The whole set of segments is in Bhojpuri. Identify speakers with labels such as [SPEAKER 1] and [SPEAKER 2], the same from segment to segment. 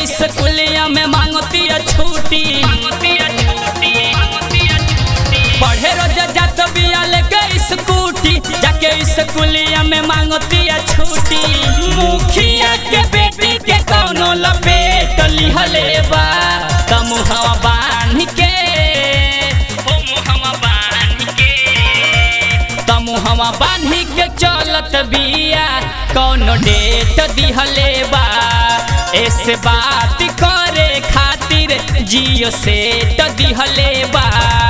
[SPEAKER 1] स्कूलिया में मांगतिया छुट्टी पढ़े रोज जात बिया लेके स्कूटी जाके स्कूलिया में मांगतिया छुट्टी मुखिया के बेटी के कौनो लपेट लिहले बा तमुहवा बांध के ओ मुहवा बांध के तमुहवा बांध के चलत बिया कौनो डेट दिहले बा ऐसे बात करे खातिर जियो सेट दिहले बा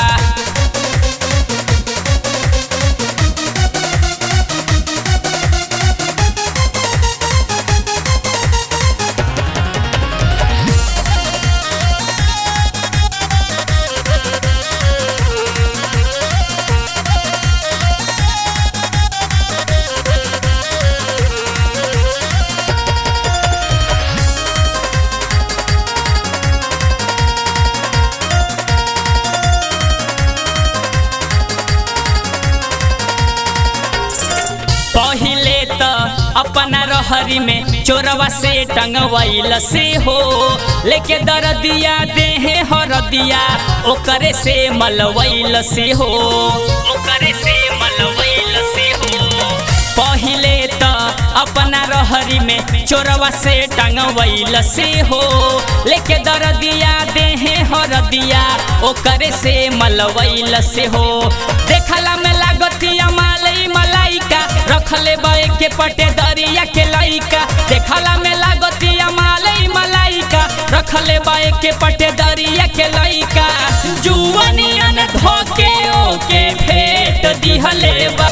[SPEAKER 1] पहिले त अपना रहरी में चोरवा से टंगवैल से हो लेके दरदिया देहे हरदिया ओकरे से मलवैल से हो ओकरे से मलवैल से हो पहिले त अपना रहरी में चोरवा से टंगवैल से हो लेके दरदिया देहे हरदिया ओकरे से मलवैल से हो देखला में लागतिया मालई मलाइका रखले बे के पटे दरिया के लइका देखला में लागतिया मालई मलाइका रखले बे के पटे दरिया के लइका जुवनियन धोके ओके फेट दिहले बा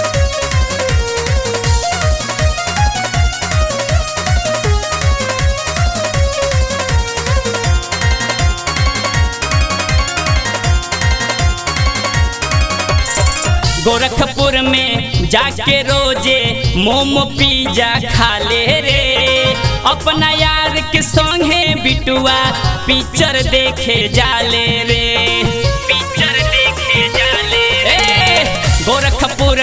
[SPEAKER 1] गोरखपुर में जाके रोजे मोमो पिज्जा खा ले रे अपना यार के संगे बिटुआ पिक्चर देखे जाले रे पिक्चर देखे जाले रे गोरखपुर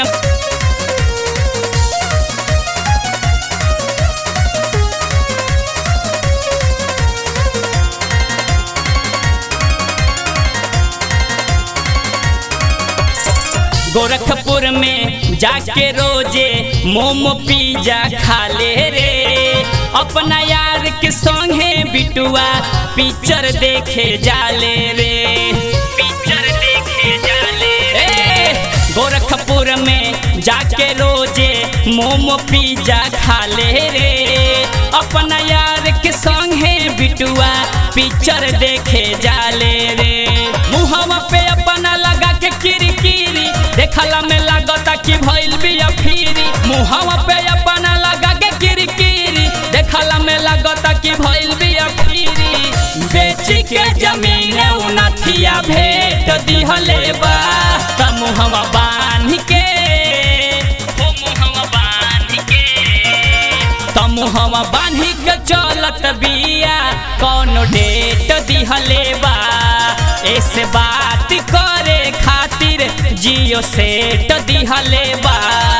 [SPEAKER 1] गोरखपुर में जाके रोजे मोमो पिज्जा खा ले रे अपना यार के संगे बिटुआ पिक्चर देखे जाले रे पिक्चर देखे जाले रे गोरखपुर में जाके रोजे मोमो पिज्जा खा ले रे अपना यार के संगे बिटुआ पिक्चर देखे जाले रे मुहवा पे अपना लगा के किरकिरी देखला में लागता कि भइल बिया फिरी मुहवा पे अपना लगा के किरकिरी देखला में लागता कि भइल बिया फिरी बेची के जमीन उनथिया भेट दिहले बा त मुहवा बांध के ओ मुहवा बांध के त मुहवा बांध के चलत बिया कौनो डेट दिहले बा ऐसे बात करे खातिर जियो सेट दिहले बा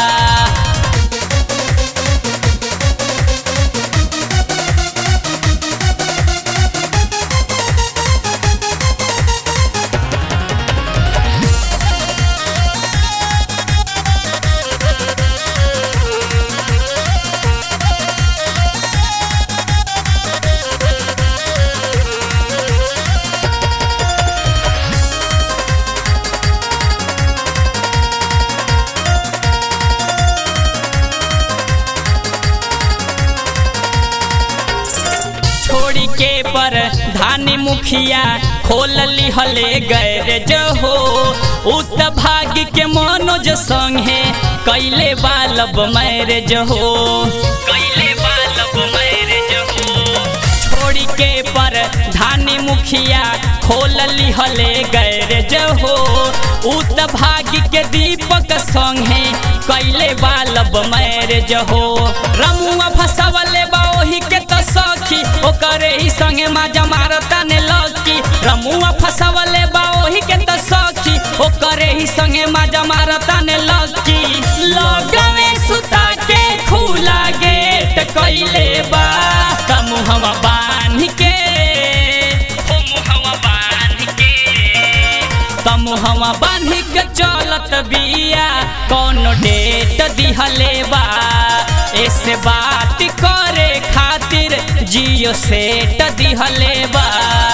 [SPEAKER 1] छोड़ी के पर धानी मुखिया खोल लिहले गैरेज हो उत भाग के मनोज संगे कैले बालब मैरेज हो कैले बालब मैरेज हो छोड़ी के पर धानी मुखिया खोल लिहले गैरेज हो उत भाग के दीपक संगे कैले बालब मैरेज हो रमुआ फसवले बा ओही के त सखी ओकरे ही संगे माजा मारता ने लकी रमुआ फसवले बा ओही के त सखी ओकरे ही संगे माजा मारता ने लकी लगवे सुता के खुला गेट कैले बा कमुहवा बांध के मुहवा बांधी के चलत बिया कौन डेट दिहले बा ऐसे बात करे खातिर जियो सेट दिहले बा